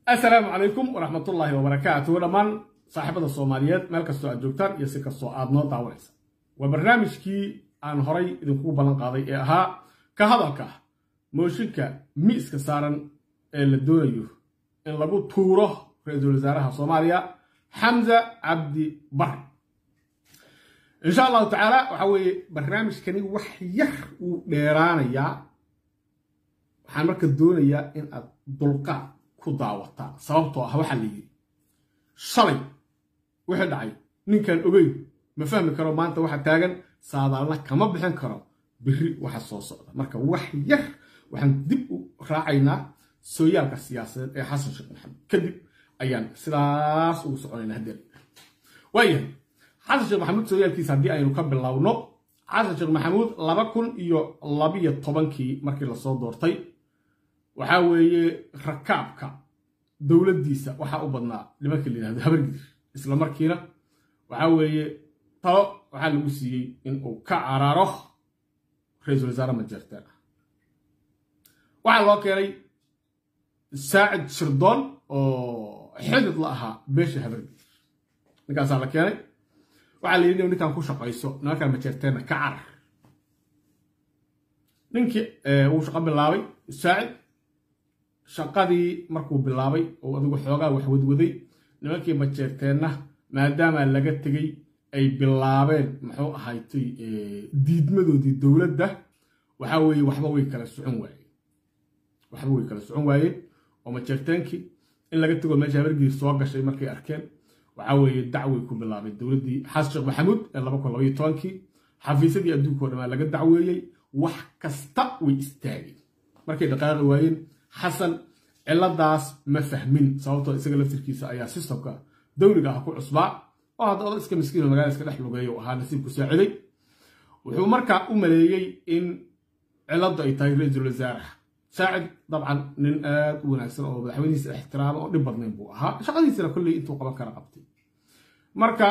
assalaamu calaykum waraxmatullaahi wabarakaatuh dhammaan saaxiibada soomaaliyeed meel kastoo aad joogtaan iyo si kastoo aad noo daawanaysa waa barnaamijkii aan horay idinkugu ballan qaaday ee ahaa ka hadalka mooshinka miiska saaran ee la doonayo in lagu tuuro ra-iisul wasaaraha soomaaliya xamza cabdi bare insha allahu tacaala waxaa weeye barnaamijkani wax yar uu dheeraanayaa waxaan marka doonayaa in aad dulqaad ku daawataan sababtoo ah waxaa la yidhi shalay wixii dhacay ninkaan ogeyn ma fahmi karo maanta waxa taagan saadaalna kama bixin karo biri waxa soo socda marka wax yar waxaan dib u raacaynaa sooyaalka siyaasadeed ee xasan sheekh maxamed kadib ayaan sidaas ugu soconaynaa haddeen waayahay xasan sheekh maxamuud sooyaalkiisa haddii aynu ka bilowno xasan sheekh maxamuud laba kun iyo labiyo tobankii markii lasoo doortay waxaa weeye rakaabka dowladdiisa waxaa u badnaa nimanka la yidhahdo habargidir isla markiina waxaa weeye talo waxaa lagu siiyey in uu ka caraaro ra-iisul wasaare majeerteen ah waxaa loo keenay saacid shirdoon oo xidid la ahaa beesha habargidir ninkaasaa la keenay waxaa la yidhi ninkan ku shaqayso nimankan majeerteenna ka carar ninkii wuu shaqo bilaabay saacid shaqadii markuu bilaabay oo adigu xoogaa wax wadwaday nimankii majeerteenna maadaama laga tegey ay bilaabeen muxuu ahaaytay diidmadoodii dowladda waxaa weeye waxba way kala socon waayeen waxba way kala socon waayeen oo majeerteenkii in laga tego meesha habargiir soo gashay markay arkeen waxaa weeye dacway ku bilaabay dowladdii xasan sheekh maxamuud ee laba kun labaiyo tobankii xafiisyadii adduunka o dhamaa laga dacweeyey wax kasta way istaageen markay dhaqaaqi waayeen xasan ciladaas ma fahmin sababtoo isaga laftirkiisa ayaa sistamka dowliga ah ku cusbaa oo hadda oda iska miskiino magala iska dhex lugeeya u ahaa nasiibku saaciday wuxuu markaa u maleeyey in ciladu ay tahay ra-iisul wasaaraha saacid dabcan nin aad u wanaagsan oo madaxweynihiisa ixtiraama oo dhib badnayn buu ahaa shaqadiisana kolley intuu qaban kara qabtay marka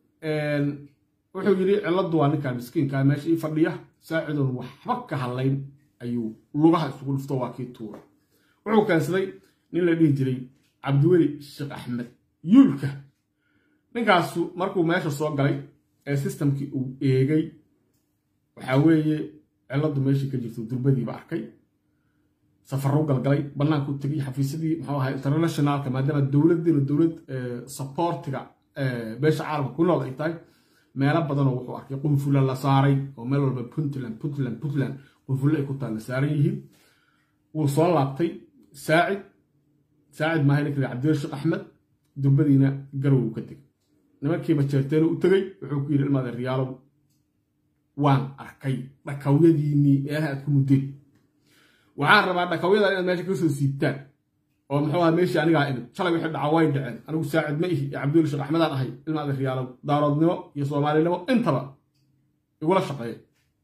wuxuu yidhi ciladu waa ninkan miskiinkaa meesha ii fadhiya saacidun waxba ka hadlayn ayuu lugaha isugu dhufto waa kii tuura wuxuu keensaday nin la dhihi jiray cabdiweli sheekh axmed yuulka ninkaasu markuu meesha soo galay ee sistamkii uu eegay waxaa weeye ciladu meeshii ka jirto durbadiiba arkay safaruu galgalay bannaanku tegay xafiisyadii muxuu ahay internationalka maadaama dowladdeenu dowlad supportiga beesha caalamka ku nool ay tahay meelo badanoo wuxuu arkay qunfulla la saaray oo meel walba puntland puntland puntland qunfulle ay ku taal la saaran yihiin wuu soo laabtay saacid saacid maahay ninka cabdil sheekh axmed durbadiina garow ka tegay nimankii majeerteenu u tegey wuxuu ku yidhi ilmaada riyaalow waan arkay dhakawyadiinnii meelaha aad ku muddeen waxaan rabaa dhakawyadan inaad meesha ka soo siibtaan oo muxuu aha meeshii anigaa imid shalay wixii dhaca way dhaceen anigu saacid ma ihi ee cabdil sheekh axmedaan ahay ilmaada riyaalow daaroodnimo iyo soomaalinimo intaba igula shaqeeya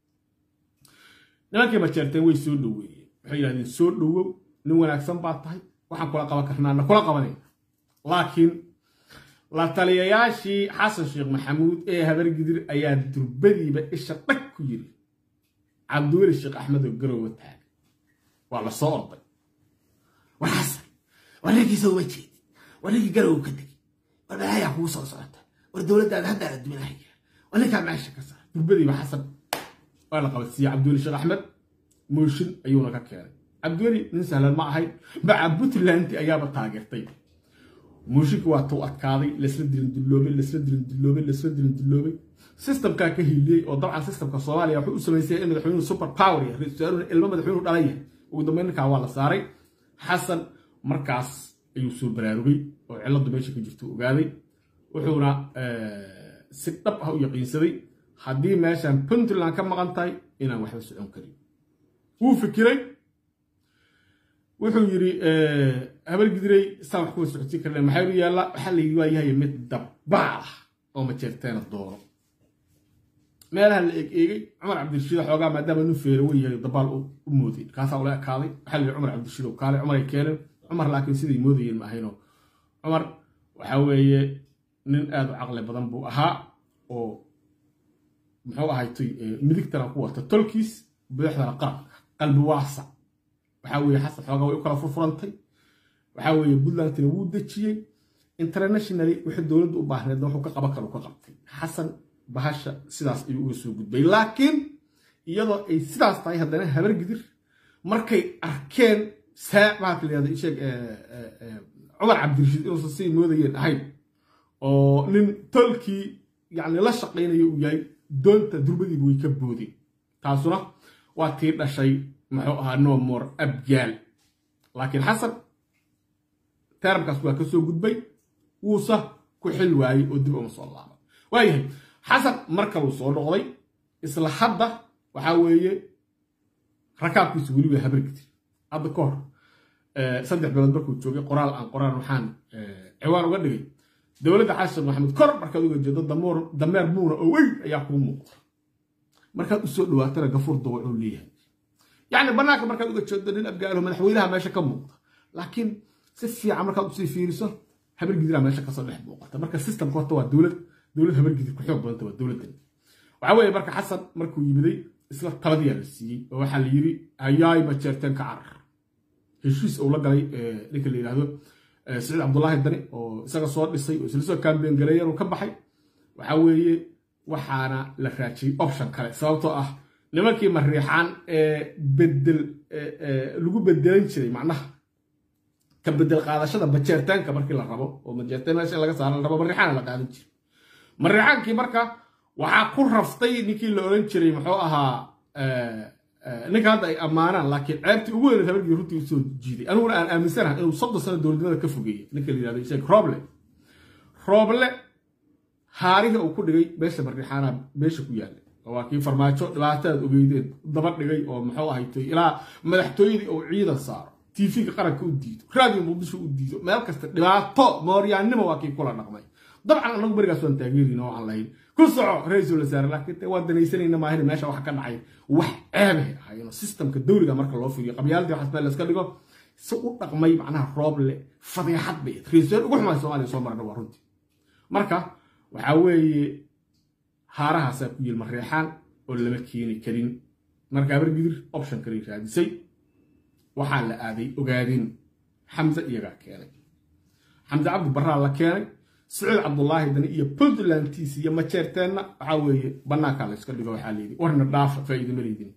nimankii majeerteen way soo dhoweeyeen waxay yidhahdeen soo dhowow nin wanaagsan baa tahay waxaan kula qaban karnaana kula qabanayna laakiin la taliyayaashii xasan sheekh maxamuud ee habargidir ayaa durbadiiba isha dhag ku yiri cabdiweli sheekh axmed oo garowa taagay waa la soo orday war xasan war ninkiisa uma jeedin war ninkii garow ka tegey war balaayaa kugu soo socota war dowladdaada haddaa la duminahaya war ninkaa meesha ka saar durbadiiba xasan waa la qabadsiiyey cabdiweli sheekh axmed mooshin ayuuna ka keenay cabdiweli nin sahlan ma ahayn maca puntland ayaaba taageertay mooshinka waa tuu adkaaday lasla dilin dulloobay lasla dilin dulloobay lasla dilin dulloobay sistamkaa ka hiliyey oo dabcan sistamka soomaaliya wuxuu u samaysaya in madaxweynuhu super power yahay ra-isul wasaaruna ilmo madaxweynuhu dhalan yahay ugu dambeyn ninkaa waa la saaray xasan markaas ayuu soo baraarugay oo ciladu meesha ka jirto ogaaday wuxuuna si dhab ah u yaqiinsaday haddii meeshan puntland ka maqan tahay inaan waxba socon karin wuu fikiray wuxuu yidhi habargidiray isaan wax kuwa socodsiin karna maxaa u yaalla waxaa la yidhi waa yahay mid dabbaal ah oo majeerteena doono meelaha la eeg eegay cumar cabdirashiid xoogaa maadaama nin feero wen yahay dabaal u mooday kaasaa ula ekaaday waxaa la yidhi cumar cabdirashiid oo kaale cumaray keeneen cumar laakiin siday moodayeen ma ahayno cumar waxaa weeye nin aad u caqli badan buu ahaa oo muxuu ahaytay midigtana ku wata tolkiis budaxdana qaranka qalbi waasac waxaa weeye xasan xoogaa way u kala furfurantay waxaa weeye puntlandna wuu dejiyey internationally wixii dowladda u baahneedna wuxuu ka qaban karo ka qabtay xasan bahasha sidaas ayuu uga soo gudbay laakiin iyadoo ay sidaas tahay haddana habar gidir markay arkeen saac maxaa la yihahda isheeg cumar cabdirashiid inuusan siday moodayeen ahayn oo nin tolkii yacni la shaqaynayo uu yahay doonta durbadiiba way ka boodeen taasuna waa tii dhashay muxuu ahaa nomor abgaal laakiin xasan teramkaas waa ka soo gudbay wuusa ku xil waayey oo dib uma soo laaba waayahay xasan mar kaluu soo noqday isla hadda waxaa weeye rakaabkiisu weli waa habargidir hadda ka hor saddex bilood markuu joogay qoraal aan qoraan waxaan ciwaan uga dhigay dowladda xasan maxamed kor markaad uga jeedo dameer muuna oo weyn ayaa kuu muuqda markaad usoo dhawaatana gafuur dawacuu leeyahay yacni bannaanka markaad uga jeedo nin abgaalo madaxweynaha meesha ka muuqda laakiin si fiican markaad usii fiiriso habargidiraa meesha kasoo dhex muuqata marka systemka horta waa dowlad dowlad habargidir ku xoog badanta waa dowladdan waxaa weeye marka xasan markuu yimiday isla taladiyaa la siiyey oo waxaa la yidhi hayaay majeerteen ka carar heshiis uu la galay ninka la yidhaahdo siciid cabdulaahi dani oo isaga soo dhisay oo isla soo kaambeen galeeyan uu ka baxay waxaa weeye waxaana la raajiyey option kale sababtoo ah nimankii mariixaan ee bedel lagu bedelan jiray macnaha ka bedel qaadashada majeertaanka markii la rabo oo majeertaan meesha in laga saara la rabo mariixaana la qaadan jiray mariixaankii marka waxaa ku raftay ninkii la oran jiray muxuu ahaa ninka hadda ay ammaanaan laakiin ceebtii ugu weyn habargii runtii usoo jiiday aniguna aan aaminsanaha inuu soddon sano dowladnimada ka fogeeyey ninka la yihahdo sheekh roble roble haarihii uu ku dhigay meesha mariixaana meesha ku yaallay waa kii farmaajo dhibaatadaad ogeydeen daba dhigay oo muxuu ahaytay ilaa madaxtooyadii uu ciidan saaro tv-ga qaranka u diido raadiyo muqdisho u diido meel kasta dhibaato mooryaannimo waa kii kula dhaqmay dabcan anagu berigaas waan taageerina oo aan lahayn ku soco ra-iisul wasaare laakiin waan danaysanayna maahin meesha waxa ka dhacay wax ceebay ahayno systemka dowliga marka loo fiiriyo qabyaaladii waxaas meel layska dhigo si u dhaqmay macnaha rooble fadeexad bay ra-isul ugu xumay soomaaliya soo marna waa runtii marka waxaa weeye haarahaasaa ku yilma reexaan oo lama keeni karin marka abargidir option kale raadisay waxaa la aaday ogaadin xamse iyagaa keenay xamse cabdi baraa la keenay saciid cabdulaahi dani iyo puntlandtiis iyo majeerteenna waxaa weeye bannaankaa la yska dhigo waxaa layidhi warna dhaafa faa'iido ma leydin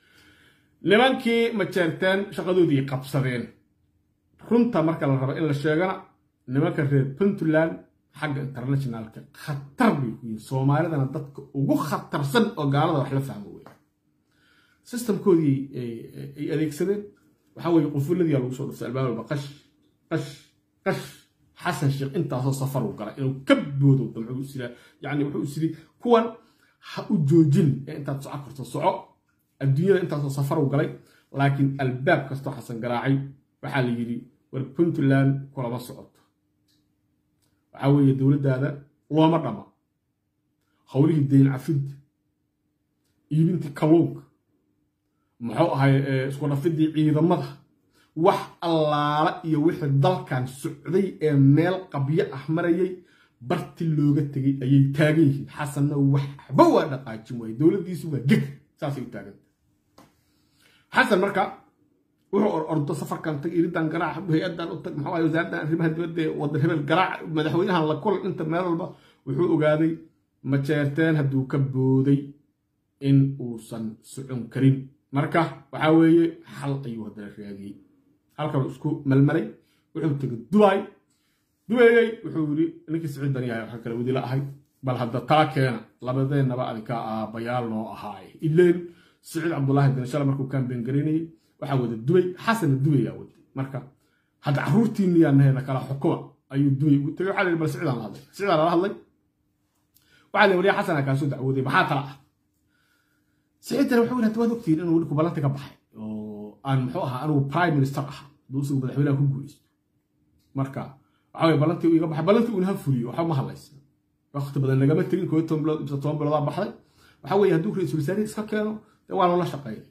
nimankii majeerteen shaqadoodii qabsadeen runta marka la rabo in la sheegana nimanka reer puntland xagga internationalka khatar bay ku yihin soomaalidana dadka ugu khatarsan oo gaalada wax la fahmo wey systemkoodii ay adeegsadeen waxaa weeye qufulladiyaa lagu soo dhuftay albaab walba qash qash qash xasan sheekh intaasoo safar uu galay inuu ka boodo damcu isila yacni wuxuu isiri kuwan ha u joojin ee intaad soco karto soco adduunyada intaasoo safar uu galay laakiin albaab kastoo xasan garaacay waxaa la yidhi war puntland kulama socoto waxaa weeye dowladdaada looma dhama howlihii dayn cafinta iibintii kalluunka muxuu ahay isku dhafidii ciidamada wax allaala iyo wixii dalkan socday ee meel qabyo ah marayay barti looga tegay ayay taagan yihiin xasanna waxba waa dhaqaajin waaye dowladdiisu waa geg saasay u taaganta xasan marka wuxuu orordo safarkan tag iridan garaac hay-adan u tag maxaa wasaaraddan arrimaha dibadda ee wadan hebel garaac madaxweynahan la kulan inta meel walba wuxuu ogaaday majeerteen hadduu ka booday in uusan socon karin marka waxaa weeye xal ayuu haddana raadiyey halkan isku malmalay wuxuu tegay dubay dubayey wuxuu yidhi ninkii siciid dani yahay waxaa kale wadila ahay bal hadda taa keena labadeennaba adinka aabayaal noo ahaay ileen siciid cabdulaahi dani shala markuu kaambeen garaynayay waxaa wada dubay xasana dubayaa waday marka hadda carruurtiiniyaa naheena kala xukuma ayuu dubay ugu tegay waxaa la yidhi bal siciidaan la hadlay siciidaan lala hadlay waxaa la wariya xasana kaasoo dacwooday maxaa tala ah siciidana wuxuu yidhi hadda waad ogtihiin inuu ninku ballanti ka baxay oo aan muxuu ahaa anugu prime minister ahaa hadduu isagu madaxweynaha ku guulaysto marka waxaa weye ballantii uu iga baxay ballantii uuna ha fuliyo waxba ma hadlaysa waqti badan nagama tegin koo toban bilood ibsa toban biloodaa baxday waxaa weeye hadduu ra-iisul wasaarihi iska keeno dee waa loola shaqeeya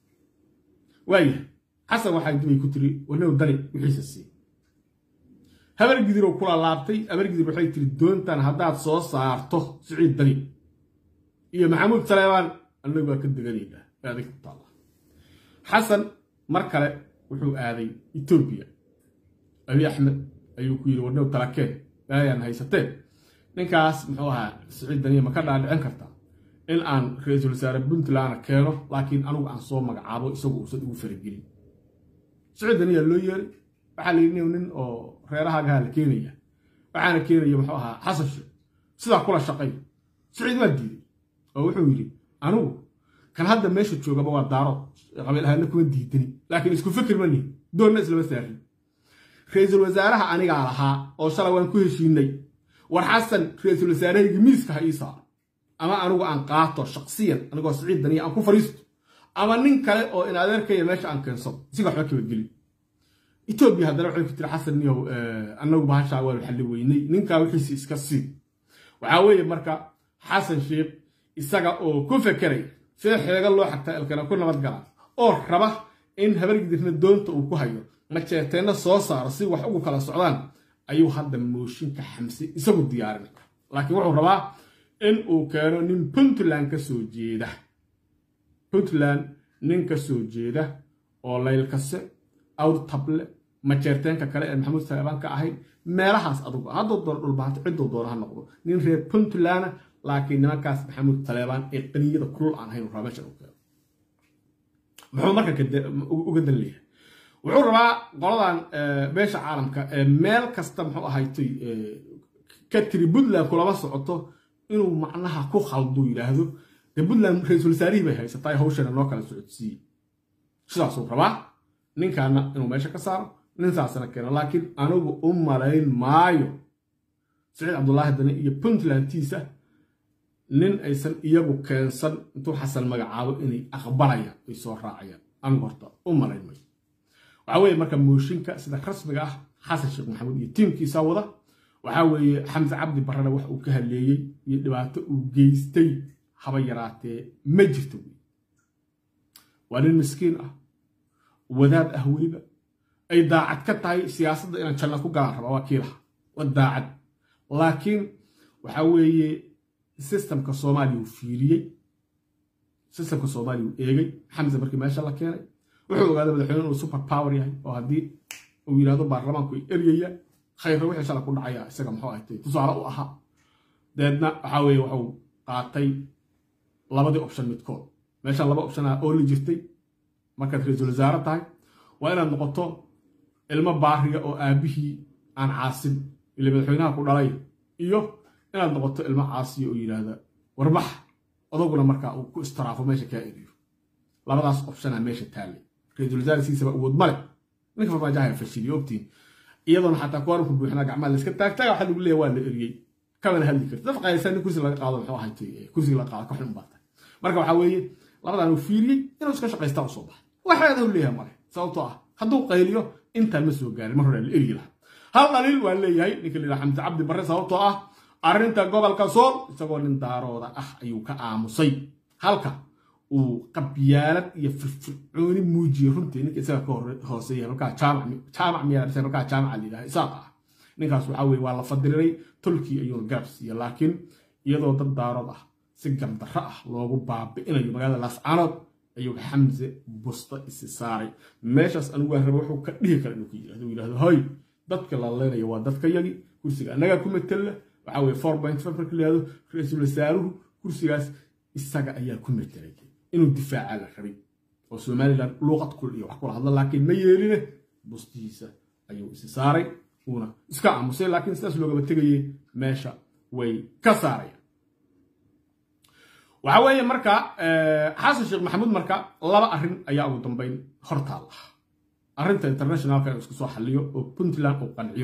waaya xasan waxay dibay ku tiri wanow dani wixiisa sii habargidiroo kula laabtay habargidir waxay tiri doontan haddaad soo saarto siciid dani iyo maxamuud saleebaan annagu waa ka deganaynaa adig ku taalla xasan mar kale wuxuu aaday etoobiya abi axmed ayuu ku yidhi warnow talakeen baayaan haysateen ninkaas muxuu ahaa siciid daniya ma ka dhaadhicin kartaa in aan ra-iisul wasaare puntlandna keeno laakiin anugu aan soo magacaabo isagu uusan ugu faragelin siciid daniya loo yeeray waxaa la yidhi nin oo reerahaagaha la keenaya waxaana keenaya muxuu ahaa xasan sheekh sidaa kula shaqay siciid waa diiday oo wuxuu yidhi anugu kan hadda meesha joogaba waa daaro qabiil ahaana kuma diidani laakiin isku fikir ma lihin doonna islama saarin ra-iisul wasaaraha anigaa lahaa oo shalay waan ku heshiinay war xasan ra-iisul wasaarahaygi miiska ha ii saaro ama anigu aan qaato shaqsiyan anigoo siciid daniya aan ku fariisto ama nin kale oo in adeerkaya meesha aan keensado isiga waxba kabadgelin etoobiya haddana waxay ku tiri xasan niyow annagu bahashaa waanu xalli weynay ninkaa wixiisi iska sii waxaa weeye marka xasan sheekh isaga oo ku fekeray sida xeega loo xagtaa elkana ku nabad gala oo raba in habargidirna doonta uu ku hayo majeeteenna soo saaro si wax ugu kala socdaan ayuu hadda mooshinka xamse isagu diyaarinay laakiin wuxuu rabaa in uu keeno nin puntland ka soo jeeda puntland nin ka soo jeeda oo laylkase awr table majeerteenka kale ee maxamuud saleebaan ka ahayd meelahaas adugu hadduu doono dhulbahanto cidduu doono ha noqdo nin reer puntlandna laakiin nimankaas maxamuud saleebaan ee qaniyada kulul aan ahayn rabaa meeshan u keeno muxuu marka uga dan leeyahay wuxuu rabaa qoladan beesha caalamka ee meel kasta muxuu ahaytay ka tiri puntland kulama socoto inuu macnaha ku khalduu yidhaahdo dee puntland ra-iisul wasaarihii bay haysataa hawshana noo kala socodsiiyey sidaasuu rabaa ninkaana inuu meesha ka saaro ninsaasna keeno laakiin anigu u malayn maayo siciid cabdulaahi dani iyo puntlandtiisa nin aysan iyagu keensan intuu xasan magacaabo inay aqbalayaan ay soo raacayaan anigu horta u malayn mayo waxaa weeye marka mooshinka sida rasmiga ah xasan sheekh maxamuud iyo tiimkiisa wada waxaa weeye xamse cabdi barrena wax uu ka haleeyey iyo dhibaato uu geystay haba yaraatee ma jirto wey waa nin miskiin ah wadaad ah weliba ay daacad ka tahay siyaasadda inaan janna ku galaan rabaa waa kiilaha waa daacad laakiin waxaa weeye sistamka soomaaliya uu fiiriyey sistamka soomaaliya uu eegay xamse markii meesha la keenay wuxuu ogaaday madaxweyne inuu super power yahay oo haddii uu yidhahdo baarlamaanku ay eryaya khayra wixii shala ku dhacaya isaga muxuu ahtay tusaale u ahaa deedna waxaa weeye wuxuu qaatay labadii option midkood meeshan laba option ah oo la jirtay markaad ra-iisul wasaare tahay waa inaad noqoto ilmo baariga oo aabihii aan caasin ile madaxweynaha ku dhalay iyo inaad noqoto ilmo caasiya oo yidhaahda warbax odaguna markaa uu ku istiraafo meesha kaa eriyo labadaas optiona meesha taallay ra-iisul wasaare siisaba awood male ninka farmaajaha fashiliyo ogtiin iyadoona xataa kuwaanku buuxinaa gacmaha layska taagtaaga waxaa lagu leeya waa la eriyey kamana hadli karti dad qaaysan nin kursi laga qaado muxuu ahaytay kursiga laga qaado ka xun baa tahay marka waxaa weeye labadan uu fiiriyey inuu iska shaqaystaa usoo baxay waxaada u leeyahay male sababtoo ah hadduu qayliyo intaan ma soo gaarin mar hore la eryi lahaa hal dhaliil waa leeyahay ninka la yidhaha xamse cabdi barre sababtoo ah arrinta gobolka sool isagoo nin daarooda ah ayuu ka aamusay halka uu qabyaalad iyo firfircooni muujiyey runtii ninka isaga ka hooseeya markaa jaamac miyaa markaa jaamaca la yidhaha isaaq ah ninkaas waxaa weye waa la fadiliray tolkii ayuuna garab siiya laakiin iyadoo dad daarood ah si gamdarro ah loogu baabi'inayo magaalada laascaanood ayuu xamse busta isi saaray meeshaas anigu waan raba wuxuu ka dhihi kara inuu ka yidhahdo uu yidhahdo hoy dadka la leenaya waa dadka yagi kursiga annagaa ku matella waxaa weye four point five marka la yihahdo ra-iisul wasaaruhu kursigaas isaga ayaa ku matelay inuu difaaca la rabay oo somalilan luuqad kul iyo wax kula hadla laakiin ma yeeline bustihiisa ayuu isi saaray uuna iska aamusay laakiin sidaas loogaba tegayey meesha way ka saarayaan waxaa weeye marka xasan sheekh maxamuud marka laba arrin ayaa ugu dambeyn hortaal ah arrinta internationalka inuu isku soo xalliyo oo puntland uu qanciyo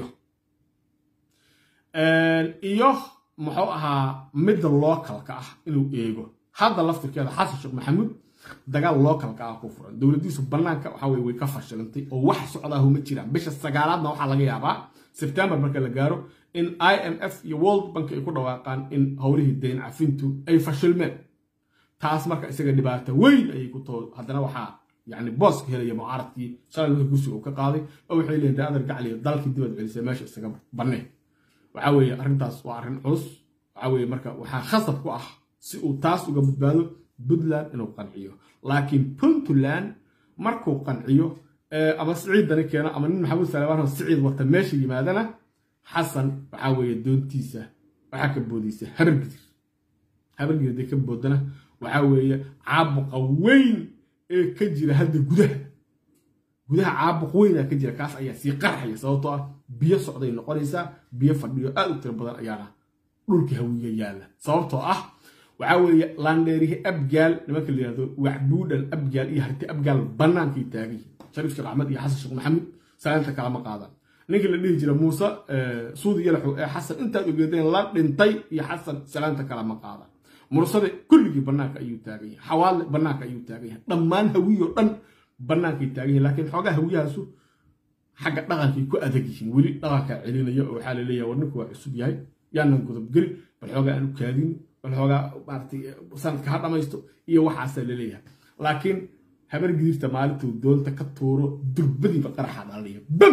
iyo muxuu ahaa midda lookalka ah inuu eego hadda laftirkeeda xasan sheekh maxamuud dagaal lookalka ah ku furan dowladdiisu bannaanka waxa weye way ka fashilantay oo wax socdaahu ma jiraan bisha sagaalaadna waxaa laga yaabaa sebtembar marka la gaaro in i m f iyo world bank ay ku dhawaaqaan in howlihii dayn cafintu ay fashilmeen taas marka isaga dhibaato weyn ayay ku too haddana waxaa yani booska helaya mucaaradkii shalay marka gursiga uu ka qaaday oo waxay leeyihin daadar gacliya dalkii dibad celisay meesha isaga banneen waxaa weeye arrintaas waa arrin culus waxaa weeye marka waxaa khasab ku ah si uu taas uga badbaado puntland inuu qanciyo laakiin puntland markuu qanciyo ama siciiddani keeno ama nin maxamuud salebaan siciid wata meesha yimaadana xasan waxaa weeye doontiisa waxaa ka boodaysa habargidir habargidir hadday ka boodana waxaa weeye caabuqa weyn ee ka jira hadda gudaha gudaha caabuq weynaa ka jira kaas ayaa sii qarxaya sababtoo ah biyo socday noqonaysaa biyo fadhiyo aad u tiro badan ayaana dhulka hawiya yaalla sababtoo ah waxaa weeye laandheerihi abgaal nimanka la yihahdo waxbuudhan abgaal iyo harti abgaal bannaankay taagay shariif sheekh axmed iyo xasan sheekh maxamuud salaanta kalama qaadan ninkii la dhihi jira muuse suudi yalaxow ee xasan intaad ogeedeen la dhintay iyo xasan salaanta kalama qaadan mursade kulligii bannaanka ayuu taagan yahay xawaale bannaanka ayuu taagan yahay dhammaan hawiyoo dhan bannaankay taagan yahay laakiin xoogaa hawiyahaasu xagga dhaqankay ku adag yihiin weli dhaqankaa celinaya oo waxaa la leeyahay war ninku waa cusub yahay yaanan godobgeli bal xoogaa aan u kaadin bal xoogaa maaratay sanadka ha dhamaysto iyo waxaasaa la leeyahay laakiin habar gidirta maalintuu doonta ka tuuro durbadiiba qaraxaa dhalaya bam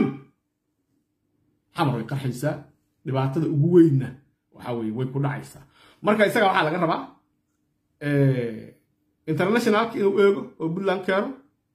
xamar way qarxaysaa dhibaatada ugu weynna waxaa weye way ku dhacaysaa marka isaga waxaa laga rabaa internationalka inuu eego oo puntland keeno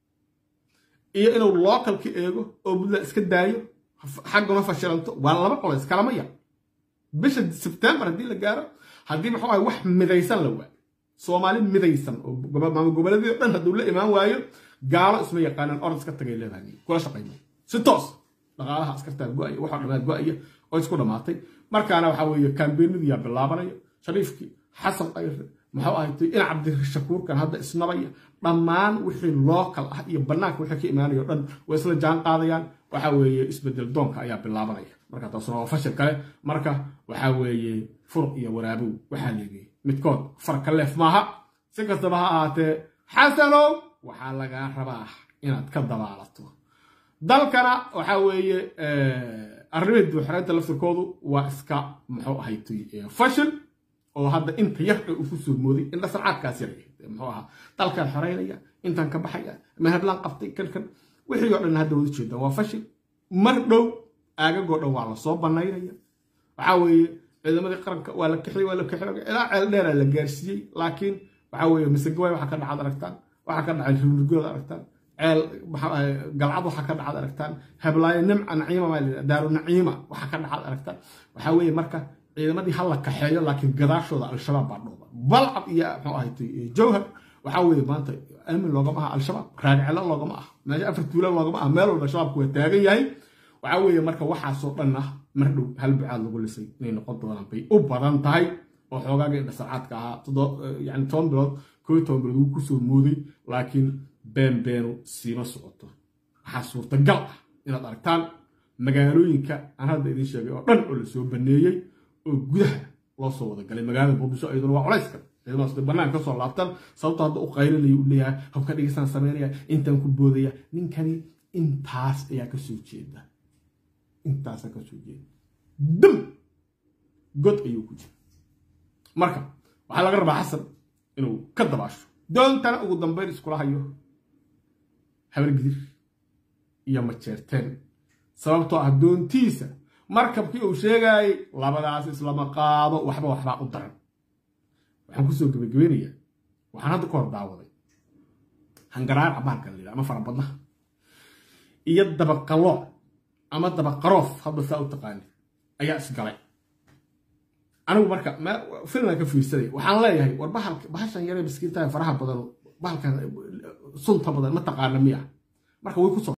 iyo inuu localka eego oo puntland iska daayo xagguna fashilanto waa laba qoleys kalama yar bisha sebtembar haddii la gaaro haddii maxuu ahay wax midaysan la waayo soomaali midaysan oo maama goboleedii o dhan hadduu la imaan waayo gaalo isma yaqaanaan orod iska tagay leedahay kula shaqayma si toos dhaqaalaha askartaa go-aya waxaa dhammaad go-aya oo isku dhammaatay markaana waxaa weeye kaambeenadii yaa bilaabanaya shariifkii xasan qayre muxuu ahaytay in cabdirashakuurkan hadda isnabaya dhammaan wixii lookal ah iyo bannaanka wixii ka imaanaya o dhan way isla jaan qaadayaan waxaa weeye isbedel doonka ayaa bilaabanaya marka taasuna waa fashil kale marka waxaa weeye furuq iyo waraabow waxaa leegayay midkood farka leef maaha si kastaba ha ahaatee xasanow waxaa lagaa rabaa inaad ka dabaalato dalkana waxaa weeye arrimihii duuxiraynta laftirkoodu waa iska muxuu ahaytay fashil oo hadda inta yar ee uu ku soo mooday indha sarcaadkaas yar muxuu ahaa dalkan xoreynaya intan ka baxaya mahadlaan qabtay kan kan wixii oo dhan hadda wada jeedaan waa fashil mar dhow aagagoo dhan waa lasoo banaynaya waxaa weeye ciidamadii qaranka waa la kixiyey waa la kixiyey ilaa ceel dheeraa la gaarsiiyey laakiin waxaa weeye masagawaay waxaa ka dhacad aragtaan waxaa ka dhacay rirgood aragtaan ceel galcad waxaa ka dhacad aragtaan heblaayo nimca naciima maa la daaru naciima waxaa ka dhacad aragtaan waxaa weeye marka ciidamadii ha la kaxeeyo laakiin gadaashooda al-shabaab baa dhooba balcad iyo muxuu ahaytay jawhar waxaa weeye maanta aamin loogama aha al-shabaab raagcelo loogama ah meesha afar tuula loogama ah meel walba shabaabku waa taagan yahay waxaa weeye marka waxaasoo dhan ah mar dhow hal bucaad lagu lisay inay noqon doonaan bay u badan tahay oo xoogaaga indhasarcaadka ahaa yani toban bilood koo toban bilood wuu kusoo mooday laakiin been beenu siima socoto waxaa suurtagal ah inaad aragtaan magaalooyinka aan hadda idiin sheegay oo dhan oo lasoo baneeyey oo gudaha loo soo wada galay magaalada muqdisho iyaduna waa culayska ciidamadaas bannaan kasoo laabtan sababto hadda u qaylinaya u leeyahay habka dhigisaan sameynaya intaan ku boodaya ninkani intaas ayaa kasoo jeeda intaasaa kasoo jeeda dam god ayuu ku jira marka waxaa laga rabaa xasan inuu ka dabaasho doontana ugu dambeyn iskula hayo habargidir iyo majeerteen sababtoo ah doontiisa markabkii uu sheegaayay labadaas islama qaado waxba waxbaa u daran waxaan kusoo gebagabeynayaa waxaan hadda ka hor daawaday hangaraar cabaarka la yidhaha ama farabadnaha iyo dabaqalooc ama dabaqaroof hadda saa u taqaani ayaa isgalay anigu marka filman ka fiirsaday waxaan leeyahay war bahashan yaree miskiintaha faraha badan bahalkan sunta badan ma taqaana miya marka way kusoo